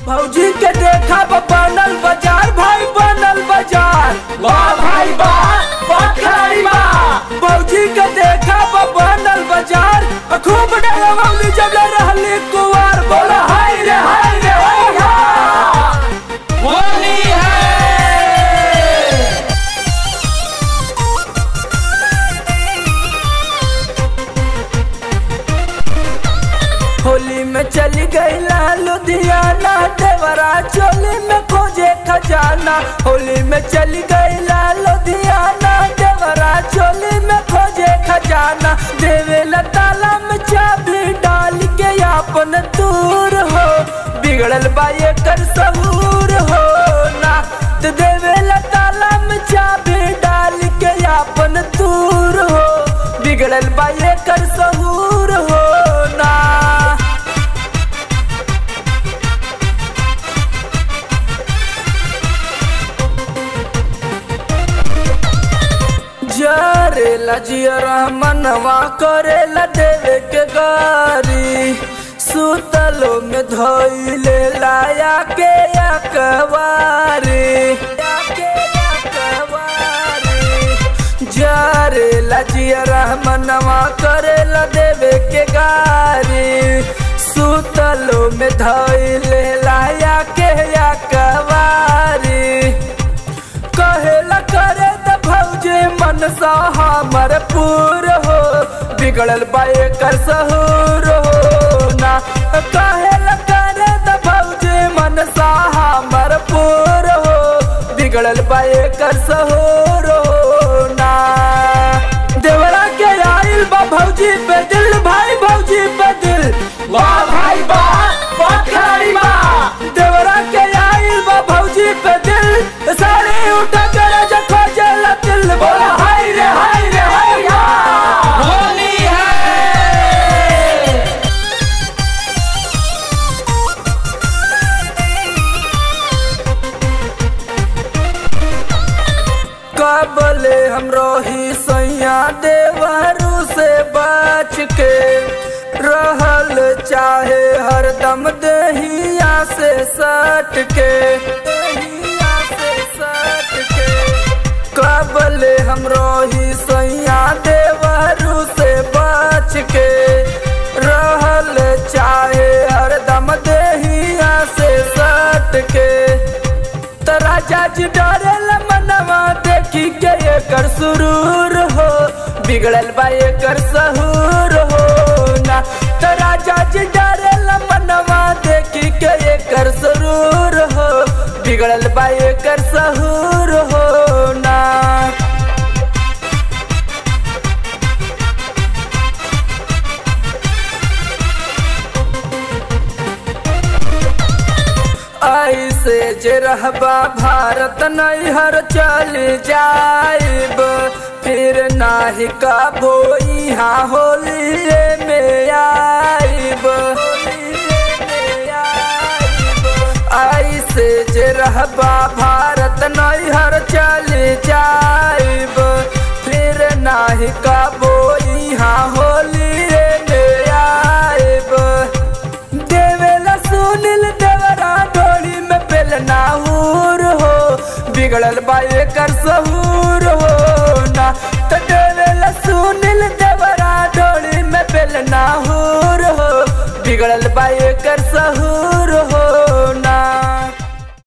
भौजी के देखा बा बनल बाजार भाई बनल बाजार वाह भाई वाह वाह खिलाड़ी वाह भौजी के देखा बा बनल बाजार आ खूब डरवली जब रहली कुवार बोला हाय रे हाय रे हाय हा होली है होली में चली गई लुधियाना देवरा चोली में खोजे खजाना होली में चली गई लुधियाना देवरा चोली में खोजे खजाना देवे ताला में चाबी डाल के अपन दूर हो बिगड़ल बा ये कर सहूर हो ना तो देवे ताला में चाबी डाल के अपन दूर हो बिगड़ल बा ये कर सहूर हो ना जरेला जियरा मनवा करेला देवे के गारी सुतलो में धोइले लाया के अकवारी जरेला जियरा मनवा करेला देवे के गारी सुतलो में धोइले लाया के अकवारी कहेला करे त भौजे मनसा हमर पूर हो बिगड़ल बाए कर सहूर हो ना कहेला करे त भौजे मनसा हमर पूर हो बिगड़ल बाए कर सहूर हो ना देवरा के आइल बा भौजी पे दिल भाई भौजी पे दिल वाह भाई वाह वाह खिलाड़ी वाह देवरा के आइल बा भौजी पे दिल साड़ी उठा कर जखो जल दिल बोला हाय रे हाय रे हाय या होली है कबले हम रोही सैया देवरू से बच के रहल चाहे हरदम दहिया से सट के दहिया से सट के कबले हम रोही सैया देवरू से बच के रहल चाहे हरदम दहिया से सट के त राजा जी डरेल मनवा देखी के एकर सुरूर हो बिगड़ल बा एकर सहूर हो ना त राजा जी डरेल मनवा देखी के एकर सुरूर हो बिगड़ल बा एकर सहूर हो ना ऐसे जे रहबा भारत नैहर चल जाइब फिर नाही कबो यहाँ होलिए में आइब ऐसे जे रहबा भारत नैहर चल जाइब फिर नाही कबो यहाँ होलिए में आइब देवेला सुनिल देवरा डोली में बेलना हूर हो बिगड़ल बा एकर सहूर हो ना तो देवेला सुनिल देवरा डोली में बेलना हूर हो बिगड़ल बा एकर सहूर हो